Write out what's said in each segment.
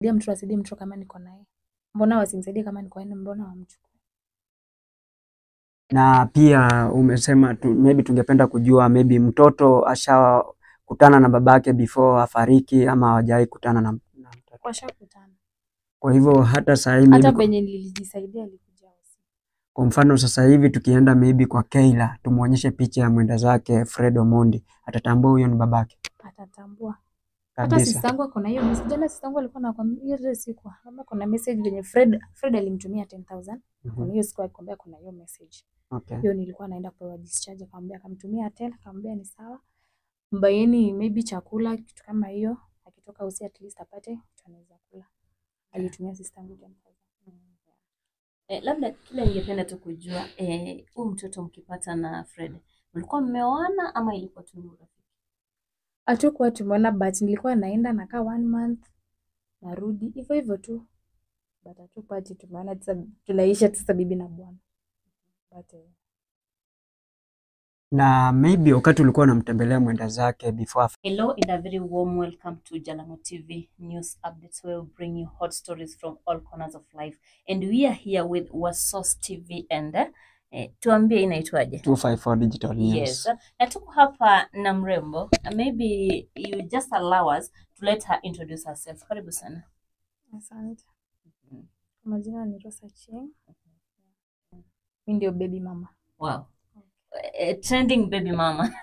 dia mtoto asaidie mtoto kama niko naye mbona wasimsaidie kama niko naye mbona wamchukue Na pia umesema tu, maybe tungependa kujua maybe mtoto ashakutana na babake before afariki ama hawajawahi kutana na, na mtoto. washakutana Kwa hivyo hata saa hii hata maybe kwa, penye nilijisaidia alikuja usiku. kwa mfano sasa hivi tukienda maybe kwa Keila tumuonyeshe picha ya mwenda zake Fred Omondi atatambua huyo ni babake atatambua hata kabisa. sistangu ako na hiyo message jana sistangu alikuwa anakwambia hiyo siku kama kuna message venye Fred Fred alimtumia 10000 Mhm. kuna hiyo siku alikwambia kuna hiyo message Okay. hiyo nilikuwa naenda kupewa discharge akamwambia akamtumia 10 akamwambia ni sawa mbayeni maybe chakula kitu kama hiyo akitoka usi at least apate kitu anaweza kula alitumia sistangu 10000 Eh, labda kile ningependa tu kujua eh, huyu mtoto mkipata na Fred mlikuwa mmeoana ama ilikuwa tu ni urafiki? hatukuwa tumeona but nilikuwa naenda nakaa one month narudi hivyo hivyo tu but hatukuwa ati tumeona sasa tunaisha sasa bibi na bwana but eh, Na maybe wakati ulikuwa unamtembelea mwenda zake before af- Hello and a very warm welcome to Jalamo TV news updates where we bring you hot stories from all corners of life and we are here with Wasos TV and eh, tuambie inaitwaje? 254 Digital News. Yes. Na tuko hapa na mrembo. Maybe you just allow us to let her introduce herself. Karibu sana. asante kwa majina ni Rosa Cheng mi ndio baby mama Wow. Eh, trending baby mama.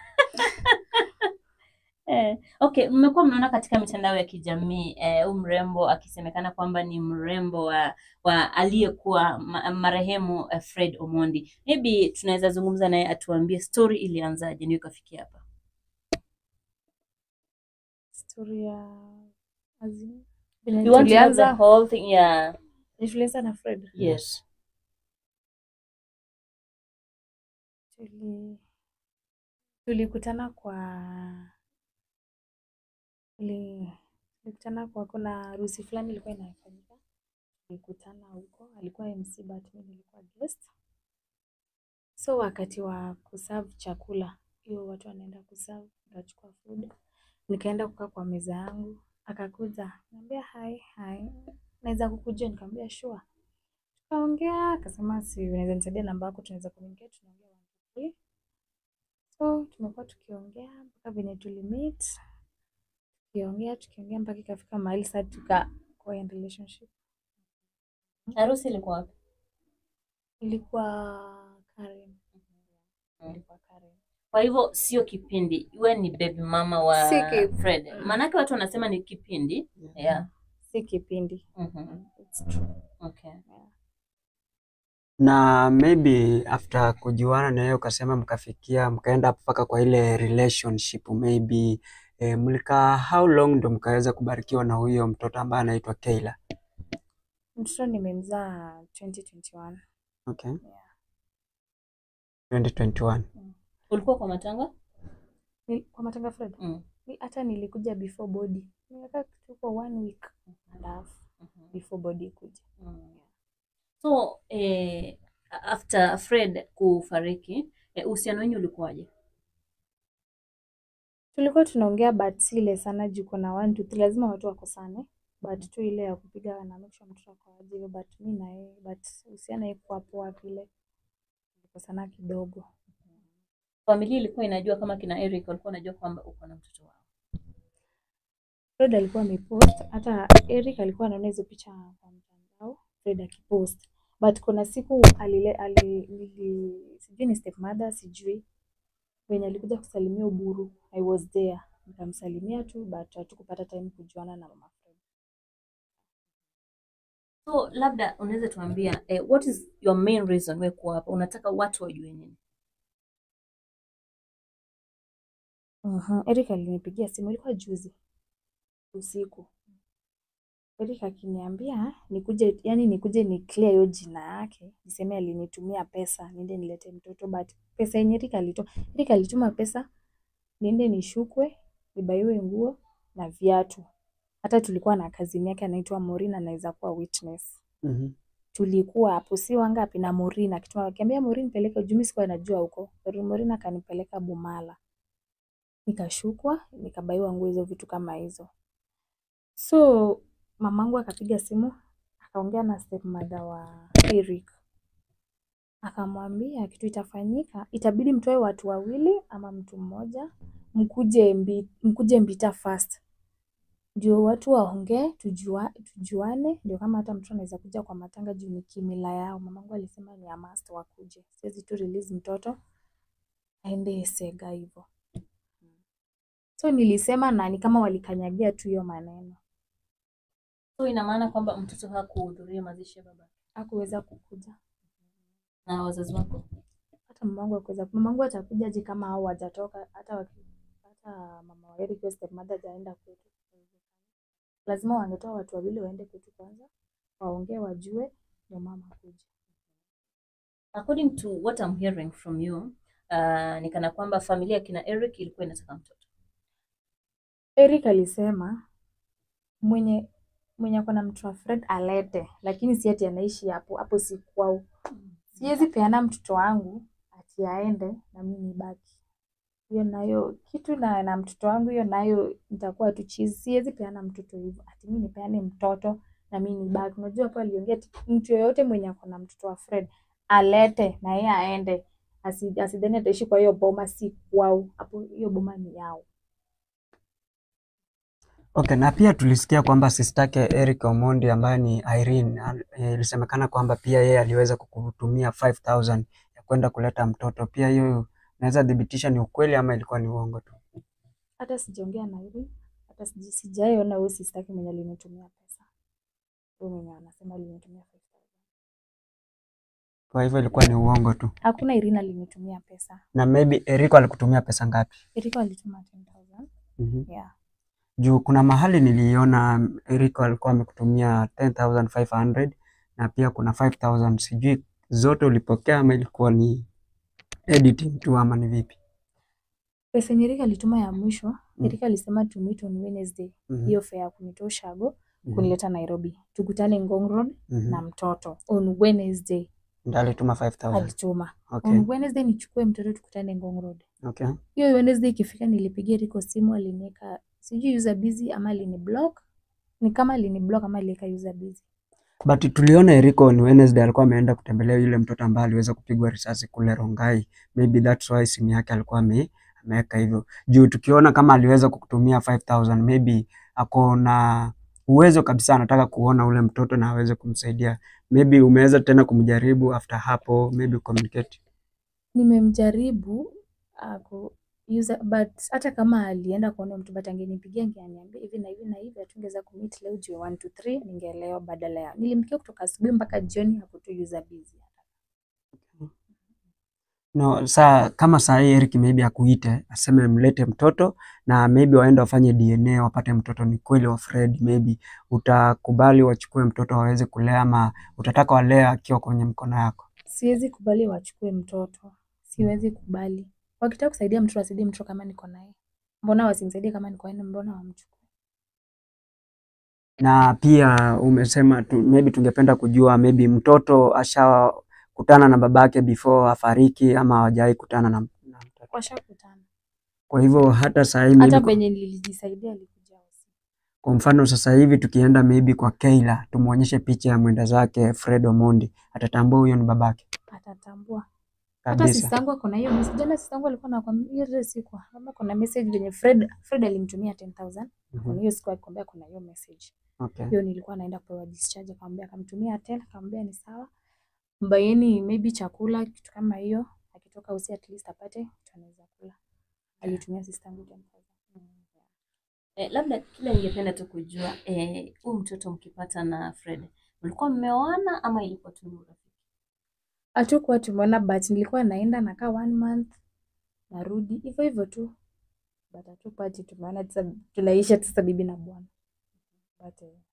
Eh, okay, mmekuwa mnaona katika mitandao ya kijamii eh, huyu mrembo akisemekana kwamba ni mrembo wa, wa aliyekuwa ma, marehemu eh, Fred Omondi. Maybe tunaweza zungumza naye atuambie story ilianzaje ndio ikafikia hapa. story ya azim venye You want to know the tulianza whole thing? Yeah. venye tulianza na Fred Yes. tuli tulikutana kwa tuli tulikutana kwa kuna harusi fulani ilikuwa inafanyika tulikutana huko alikuwa MC but mimi nilikuwa guest so wakati wa kuserve chakula hiyo watu wanaenda kuserve nikachukua food nikaenda kukaa kwa meza yangu akakuja niambia hi hi naweza kukuja nikamwambia sure tukaongea akasema si unaweza nisaidia namba yako tunaweza kuongea tunaongea one two three so tumekuwa tukiongea mpaka venye tulimeet tukiongea tukiongea mpaka ikafika mahali sasa tukakuwa in relationship Harusi ilikuwa wapi? ilikuwa Karen ilikuwa Karen Kwa hivyo sio kipindi, we ni baby mama wa Si kipindi. Fred. Maanake watu wanasema ni kipindi. Yeah. si kipindi Mhm. It's true. Okay. na maybe after kujuana na yeye ukasema mkafikia mkaenda mpaka kwa ile relationship maybe eh, mlikaa how long ndo mkaweza kubarikiwa na huyo mtoto ambaye anaitwa Keila? mtoto nimemzaa 2021 Okay. Yeah. 2021. Ulikuwa kwa matanga? Ni- kwa matanga Fred Mm. Ni- hata nilikuja before body nimekaa kitu kwa one week and a half Mhm. before body kuja Mm. So eh, after Fred kufariki eh, uhusiano wenyu ulikuwaje? tulikuwa tunaongea but si ile sana juu kuna one two three lazima watu wakosane but tu ile ya kupiga na make sure mtoto ako aje hivyo but mi na yeye but uhusiano haikuwa poa vile tulikosana kidogo Familia ilikuwa inajua kama kina Eric walikuwa wanajua kwamba uko na mtoto wao. Fred alikuwa amepost hata Eric alikuwa anaona hizo picha kwa mtandao Fred akipost but kuna siku alile, ali, nili, sijui ni stepmother sijui venye alikuja kusalimia Uburu I was there nikamsalimia tu but hatukupata time kujuana na mama Fred So labda unaweza tuambia eh, what is your main reason wewe kuwa hapa? Unataka watu wajue nini? uh Eric alinipigia simu ilikuwa juzi usiku Eric akiniambia nikuje yani nikuje ni clear hiyo jina yake niseme alinitumia pesa niende nilete mtoto but pesa yenye Eric alitoa Eric alituma pesa niende nishukwe nibaiwe nguo na viatu hata tulikuwa na kazini yake anaitwa Maureen anaweza kuwa witness Mhm. tulikuwa hapo si wangapi na Maureen akituma akiambia Maureen peleka juu mimi sikuwa najua huko Maureen akanipeleka Bumala nikashukwa nikabaiwa nguo hizo vitu kama hizo so mamangu akapiga simu akaongea na stepmother wa Eric akamwambia kitu itafanyika, itabidi mtoe watu wawili ama mtu mmoja, mkuje mbi, mkuje Mbita first ndio watu waongee, tujua, tujuane, ndio kama hata mtu anaweza kuja kwa matanga juu ni kimila yao. Mamangu alisema ni a must wakuje, siwezi tu release mtoto aende Sega hivyo. So nilisema na ni kama walikanyagia tu hiyo maneno, So ina maana kwamba mtoto hakuhudhuria mazishi ya baba hakuweza kukuja. na wazazi wako. hata mamangu akuweza mamangu atakuja je kama hao wajatoka hata waki, hata mama wa Eric hiyo stepmother hajaenda kwetu lazima wangetoa watu wawili waende kwetu kwanza waongee wajue ndio mama kuja According to what I'm hearing from you, uh, ni kana kwamba familia ya kina Eric ilikuwa inataka mtoto. Eric alisema mwenye mwenye ako na mtu wa Fred alete lakini si ati anaishi hapo hapo si kwao siwezi peana mtoto wangu ati aende na mimi nibaki hiyo nayo kitu na, na mtoto wangu hiyo nayo nitakuwa tu chizi. Siwezi peana mtoto hivyo ati mimi nipeane mtoto na mimi nibaki. Unajua hapo aliongea ati mtu yoyote mwenye ako na mtoto wa Fred alete na yeye aende, asi- asidhani ataishi kwa hiyo boma, si kwao. Hapo hiyo boma ni yao. Okay, na pia tulisikia kwamba sistake Eric Omondi ambaye ni Irene al- eh, ilisemekana kwamba pia yeye aliweza kukutumia 5000 ya kwenda kuleta mtoto. Pia hiyo naweza thibitisha ni ukweli ama ilikuwa ni uongo tu? Hata sijaongea na Irene, hata sija- sijaiona huyo sistaki mwenye alinitumia pesa, huyo mwenye anasema alinitumia 5000. Kwa hivyo ilikuwa ni uongo tu. Hakuna Irene alinitumia pesa. Na maybe Eric alikutumia pesa ngapi? Eriko alituma 10000 Mhm. yeah. Juu kuna mahali niliona Eric alikuwa amekutumia 10500 na pia kuna 5000 sijui zote ulipokea ama ilikuwa ni editing tu ama ni vipi? Pesa yenye Erika alituma ya mwisho, Mm. Erika alisema to meet on Wednesday. Mhm. Hiyo fare ya kunitoa Ushago Mhm. kunileta Nairobi. Tukutane Ngong Road Mhm. na mtoto on Wednesday Ndio alituma 5000. alituma. Okay. On Wednesday nichukue mtoto tukutane Ngong Road. Okay. Hiyo Wednesday ikifika nilipigia Eriko simu aliniweka sijui user busy ama alini block. Ni kama alini block ama aliweka user busy. But tuliona Eriko ni Wednesday alikuwa ameenda kutembelea yule mtoto ambaye aliweza kupigwa risasi kule Rongai. Maybe that's why simu yake alikuwa ame ameweka hivyo. Juu tukiona kama aliweza kukutumia 5000 maybe ako na uwezo kabisa anataka kuona ule mtoto na aweze kumsaidia. Maybe umeweza tena kumjaribu after hapo maybe communicate. Nimemjaribu ako user but hata kama alienda kuona mtu but angenipigia angeniambia hivi na hivi na hivi hatungeweza kumeet leo juu ya 1 to 3 ningeelewa badala ya nilimpigia kutoka asubuhi mpaka jioni hapo tu user busy. No, saa kama saa hii Eric maybe akuite aseme mlete mtoto na maybe waende wafanye DNA wapate mtoto ni kweli wa Fred, maybe utakubali wachukue mtoto waweze kulea ama utataka walea akiwa kwenye mkono yako? Siwezi kubali wachukue mtoto, siwezi kubali. Wakitaka kusaidia mtoto wasaidie mtoto kama niko naye. Mbona wasimsaidie kama niko naye? Mbona wamchukue? Na pia umesema tu, maybe tungependa kujua maybe mtoto ashakutana na babake before afariki ama hawajawahi kutana na, na mtoto. Washakutana. Kwa hivyo hata saa hii Hata maybe penye nilijisaidia alikuja usiku. Kwa mfano sasa hivi tukienda maybe kwa Keila tumuonyeshe picha ya mwenda zake Fred Omondi, atatambua huyo ni babake Atatambua. Hata kabisa. sistangu ako na hiyo message. Jana sistangu alikuwa anakwambia hiyo ile siku kama kuna message venye Fred Fred alimtumia 10000 Mhm. kuna hiyo siku alikwambia kuna hiyo message. Okay. Hiyo nilikuwa naenda kupewa discharge akamwambia akamtumia 10 akamwambia ni sawa. Mbayeni maybe chakula kitu kama hiyo akitoka usi at least apate kitu anaweza kula. Alitumia sistangu 10000. Eh, labda kile ningependa tu kujua eh, huu mtoto mkipata na Fred mlikuwa mmeoana ama ilikuwa tu ni urafiki? Hatukuwa tumeona but nilikuwa naenda nakaa one month narudi hivyo hivyo tu. But hatukuwa ati tumeona sasa tunaisha sasa bibi na bwana. But eh,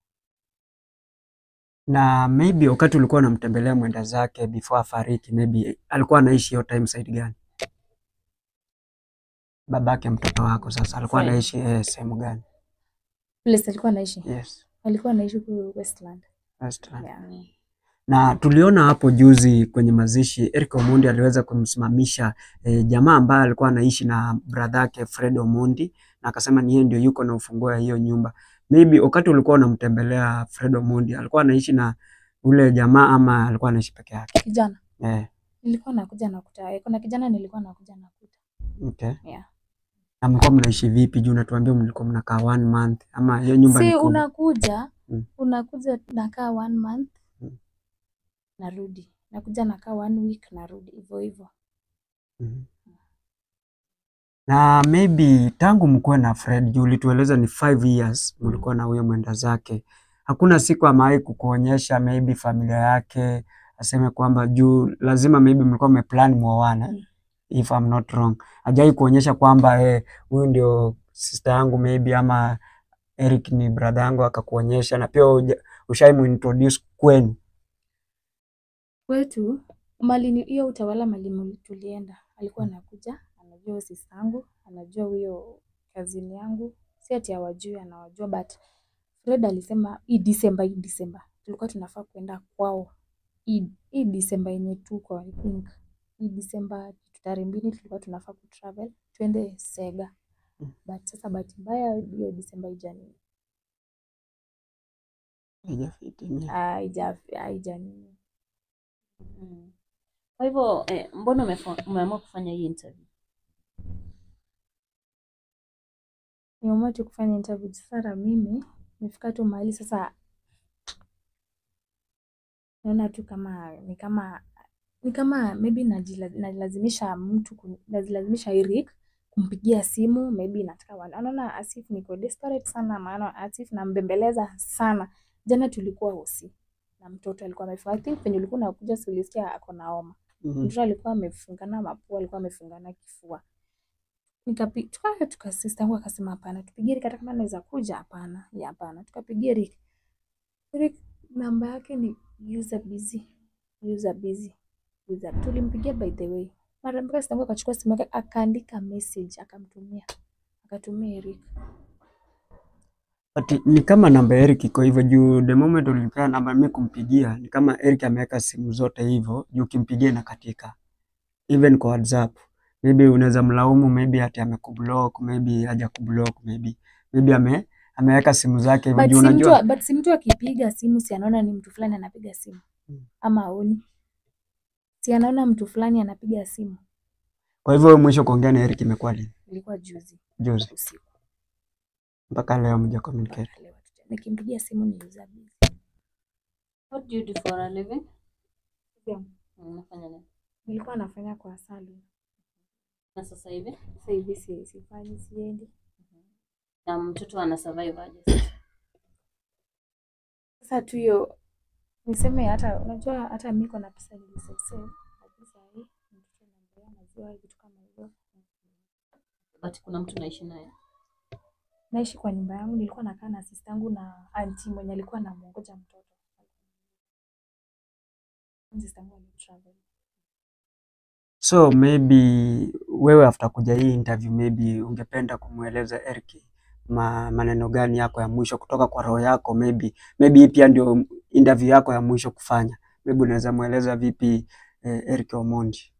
Na maybe wakati ulikuwa unamtembelea mwenda zake before afariki, maybe alikuwa anaishi hiyo time side gani? Babake mtoto wako sasa alikuwa Fred. anaishi eh, sehemu gani? place alikuwa anaishi Yes. alikuwa anaishi huko Westland. Westland. Yeah. Na tuliona hapo juzi kwenye mazishi Eric Omondi aliweza kumsimamisha eh, jamaa ambaye alikuwa anaishi na brother yake Fred Omondi na akasema ni yeye ndio yuko na ufunguo ya hiyo nyumba. maybe wakati ulikuwa unamtembelea Fred Omondi alikuwa anaishi na ule jamaa ama alikuwa anaishi peke yake? Kijana Eh, nilikuwa nakuja nakuta, eh, kuna kijana nilikuwa nakuja nakuta. okay. Yeah. Na mlikuwa mnaishi vipi? Juu unatuambia mlikuwa mnakaa one month ama hiyo nyumba ni Si kubwa? unakuja Mm. unakuja nakaa one month Mm. narudi, nakuja nakaa one week narudi, hivyo hivyo. Mhm. Na maybe tangu mkuwe na Fred, juu ulitueleza ni five years mlikuwa na huyo mwenda zake, hakuna siku amewahi kukuonyesha maybe familia yake aseme kwamba juu lazima maybe mlikuwa mmeplan muoane Mm. if I'm not wrong, hajai kuonyesha kwamba eh, huyu ndio sister yangu maybe ama Eric ni brother yangu akakuonyesha, na pia uja- ushaimuintroduce kwenu. Kwetu mali ni- hiyo utawala mali muli- tulienda, alikuwa anakuja, anajua huyo sista yangu, anajua huyo kazini yangu, si ati hawajui, anawajua but Fred alisema hii December, hii December tulikuwa tunafaa kuenda kwao hii hii December yenye tuko I think hii December tarehe mbili tulikuwa tunafaa kutravel twende Sega Mm. but sasa bahati mbaya hiyo December haijani Haijafitimia. haija haijani Mm. Kwa hivyo eh, mbona umefo- umeamua kufanya hii interview? nimeamua tu kufanya interview sasa. Mimi nimefika tu mahali sasa, naona tu kama ni kama ni kama maybe najila- nalazimisha mtu kun- nazilazimisha Eric kumpigia simu maybe nataka wana- anaona Asif niko desperate sana, maana Asif nambembeleza sana. Jana tulikuwa hosi na mtoto alikuwa amefunga, I think penye ulikuwa unakuja si ulisikia ako na homa Mhm. mtoto alikuwa amefungana mapua, alikuwa amefungana kifua. Nikapi tuka tuka sister yangu akasema hapana, tupigie Rick hata kama anaweza kuja. Hapana, ya hapana, tukapigia Rick. Rick namba yake ni user busy, user busy, user. Tulimpigia by the way, mara mpaka sister yangu akachukua simu yake akaandika message akamtumia, akatumia Eric. But ni kama namba ya Eric iko hivyo juu the moment ulinipea namba mimi kumpigia ni kama Eric ameweka simu zote hivyo juu ukimpigia inakatika. Even kwa WhatsApp. Maybe unaweza mlaumu maybe ati amekublock, maybe haja kublock, maybe maybe ame ameweka simu zake hivyo But juu si unajua. mtu but si mtu akipiga simu si anaona ni mtu fulani anapiga simu Mm. ama aoni, si anaona mtu fulani anapiga simu. Kwa hivyo wewe mwisho kuongea na Eric imekuwa lini? Ilikuwa juzi Juzi. usiku. Mpaka leo mja communicate. mpaka leo hatuja- nikimpigia simu ni user busy. What do you do for a living? Yeah. Unafanya nini? Nilikuwa nafanya kwa salon. Na sasa hivi? Sasa hivi si sifanyi siendi. Na mtoto ana survive aje sasa? Sasa tu hiyo niseme hata unajua hata mimi niko na pesa nilisave lakini saa hii mtoto anaendelea maziwa vitu kama hivyo. But kuna mtu naishi naye. Naishi kwa nyumba yangu, nilikuwa nakaa na sister yangu na auntie mwenye alikuwa anamuongoja mtoto. Sister yangu alitravel. So maybe wewe after kuja hii interview maybe ungependa kumweleza Eric ma, maneno gani yako ya mwisho kutoka kwa roho yako maybe maybe hii pia ndio interview yako ya mwisho kufanya. Maybe unaweza mweleza vipi eh, Eric Omondi?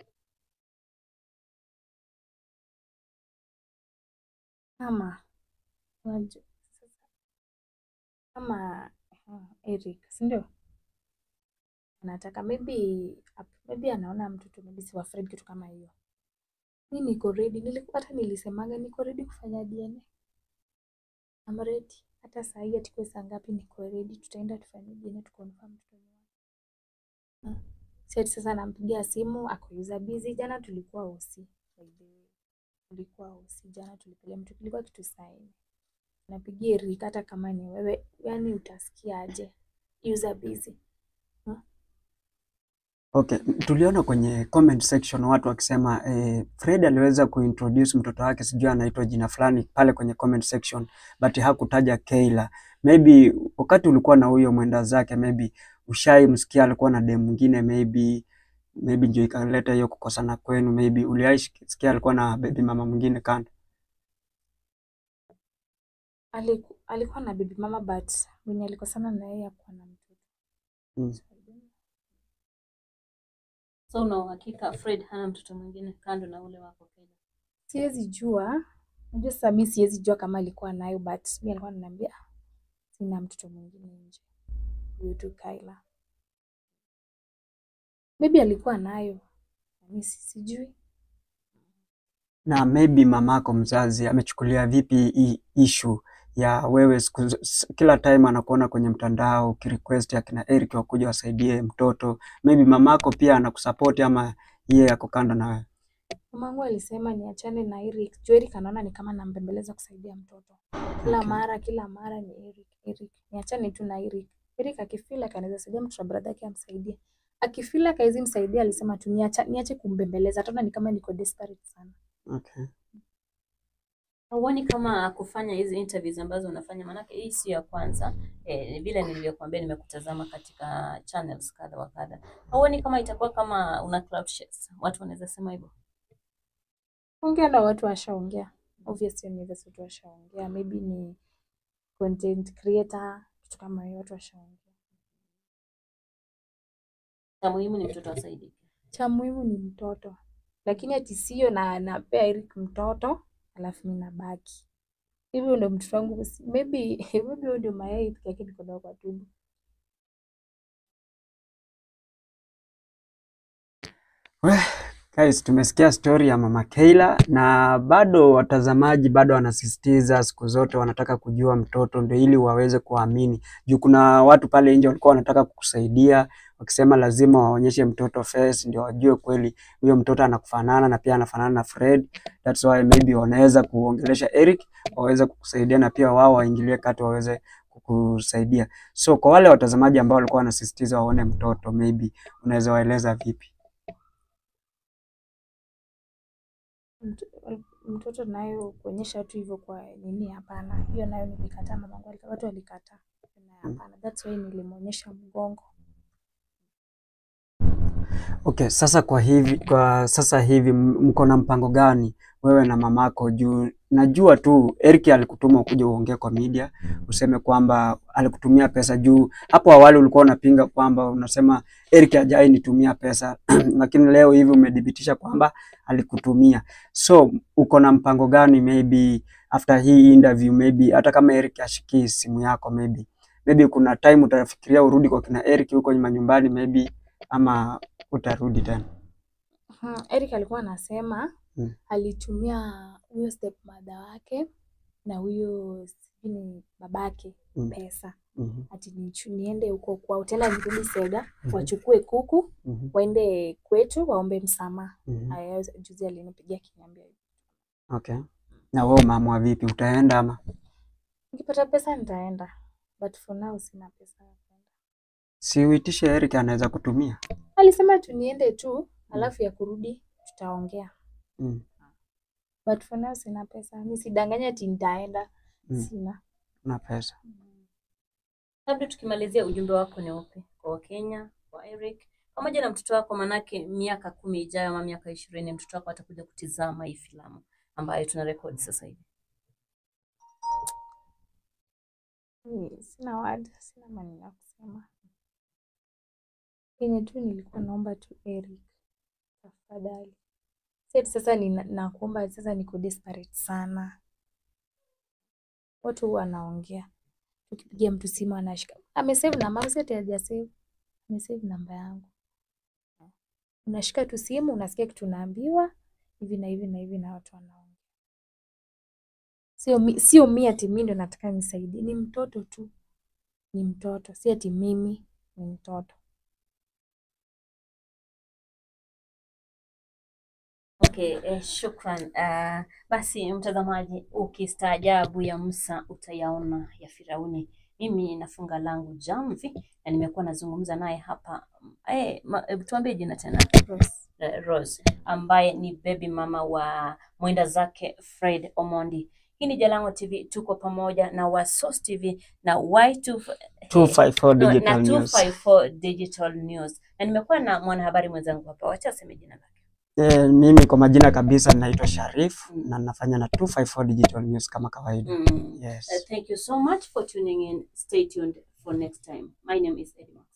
Kama unajua sasa kama uh, Eric, si ndio? Anataka maybe ap- maybe anaona mtoto maybe si wa Fred kitu kama hiyo. Mi niko ready, nilikuwa hata nilisemaga niko ready kufanya DNA. I'm ready. Hata saa hii atikwe saa ngapi niko ready, tutaenda tufanye DNA tukonfirm mtoto ni wake. Ah, Si ati sasa nampigia simu ako user busy. Jana tulikuwa usi by the way. Tulikuwa usi jana tulipiga mtu kilikuwa kitu saa nne. Napigia Eric hata kama ni wewe, yani utasikia aje? User busy. Okay, tuliona kwenye comment section watu wakisema eh, Fred aliweza kuintroduce mtoto wake sijui anaitwa jina fulani pale kwenye comment section but hakutaja Kayla. Maybe wakati ulikuwa na huyo mwenda zake maybe ushaimsikia alikuwa na dem mwingine maybe maybe ndio ikaleta hiyo kukosana kwenu maybe uliaisikia alikuwa na baby mama mwingine kando. Aliku, alikuwa na baby mama but mwenye alikosana na yeye hakuwa na mtoto. Mm. So, I don't know. So una uhakika Fred hana mtoto mwingine kando na ule wako Kenya? Siwezi jua Unajua sasa mi siwezi jua kama alikuwa nayo but mi alikuwa ananiambia "Ah, sina mtoto mwingine nje. Huyu tu Kyla. Maybe alikuwa nayo. Mi si- sijui. Na maybe mamako mzazi amechukulia vipi hii issue ya wewe siku, z- s- kila time anakuona kwenye mtandao ukirequest akina Eric wakuja wasaidie mtoto, maybe mamako pia anakusupport ama yeye ako kando na wewe? Mamangu alisema niachane na Eric. Juu Eric anaona ni kama nambembeleza kusaidia mtoto. Kila Okay. mara kila mara ni Eric, Eric. Niachane tu na Eric. Eric akifeel like anaweza saidia mtoto wa brother yake amsaidie. Akifeel like hawezi msaidia alisema tu niacha, niache kumbembeleza. Ataona ni kama niko desperate sana. Okay. Huoni kama kufanya hizi interviews ambazo unafanya, maanake hii sio ya kwanza eh, vile nilivyokuambia, nimekutazama katika channels kadha wa kadha. Huoni kama itakuwa kama una cloud chase? Watu wanaweza sema hivyo. Ongea na watu washaongea. Obviously ni vile watu washaongea. Maybe ni content creator, kitu kama hiyo watu washaongea. Cha muhimu ni mtoto asaidike. Cha muhimu ni mtoto. Lakini ati sio na napea Eric mtoto alafu mimi nabaki. Hivyo ndio mtoto wangu maybe maybe huyo ndio mayai peke yake niko nayo kwa tumbo. Guys, tumesikia story ya mama Kayla na bado watazamaji bado wanasisitiza siku zote wanataka kujua mtoto ndio ili waweze kuamini. Juu kuna watu pale nje walikuwa wanataka kukusaidia wakisema lazima waonyeshe mtoto face ndio wajue kweli huyo mtoto anakufanana na pia anafanana na Fred. That's why maybe wanaweza kuongelesha Eric waweze kukusaidia na pia wao waingilie kati waweze kukusaidia. So kwa wale watazamaji ambao walikuwa wanasisitiza waone mtoto maybe unaweza waeleza vipi? Mto- Mtoto nayo kuonyesha tu hivyo kwa nini? Hapana, hiyo nayo nilikataa. Mamangu alikataa, watu walikataa. Na Hapana, that's why nilimwonyesha mgongo. Okay, sasa kwa hivi kwa sasa hivi m- mko na mpango gani wewe na mamako? Juu najua tu Eric alikutuma ukuje uongee kwa media useme kwamba alikutumia pesa. Juu hapo awali ulikuwa unapinga kwamba unasema Eric hajai nitumia pesa lakini leo hivi umedhibitisha kwamba alikutumia. So uko na mpango gani maybe after hii interview maybe hata kama Eric ashikii simu yako maybe maybe kuna time utafikiria urudi kwa kina Eric huko nyuma nyumbani maybe ama utarudi tena. Hmm, Eric alikuwa anasema Mm. alitumia huyo stepmother wake na huyo sijui ni babake Mm. pesa Mhm, ati nichu- niende huko kwao tena nirudi Sega Mhm. wachukue kuku mhm, waende kwetu waombe msamaha. mhm. Haya, Juzi alinipigia akiniambia hivyo. Okay. Na wewe umeamua vipi, utaenda ama? nikipata pesa nitaenda, but for now sina pesa ya kwenda. Si uitishe Eric anaweza kutumia. Alisema tu niende tu, alafu ya kurudi tutaongea, Mm. but for now sina pesa. Mi sidanganya ati nitaenda, Mm. sina. Na pesa. Labda tukimalizia, ujumbe wako ni upi kwa Wakenya, kwa Eric pamoja na mtoto wako? Manake miaka kumi ijayo ama miaka ishirini mtoto wako atakuja kutizama hii filamu ambayo tuna rekodi sasa hivi. Mi Sina word, sina maneno ya kusema. Kenye tu nilikuwa naomba tu Eric, tafadhali. Si ati sasa ni nakuomba sasa, niko desperate sana. Watu huwa wanaongea, tukipigia mtu simu anashika, amesave namba yangu, si ati hajasave, amesave namba yangu. Unashika tu simu, unasikia kitu unaambiwa hivi na hivi na hivi, na watu wanaongea. Sio mi, sio mi ati mi ndo nataka nisaidie, ni mtoto tu, ni mtoto, si ati mimi, ni mtoto. Okay, eh, shukran. Uh, basi mtazamaji, ukistaajabu ya Musa utayaona ya Firauni. Mimi nafunga langu jamvi na nimekuwa nazungumza naye hapa eh, ma, eh, tuambie jina tena Rose. eh, Rose ambaye ni baby mama wa mwenda zake Fred Omondi. Hii ni Jalango TV, tuko pamoja na Wasos TV na Y2 254 no, Digital na News. 254 Digital News, na nimekuwa na mwanahabari mwenzangu hapa, wacha aseme jina lake. Eh, mimi kwa majina kabisa naitwa Sharif na nafanya na 254 Digital News kama kawaida. Mm. Yes. Uh, thank you so much for tuning in. Stay tuned for next time. My name is Edma.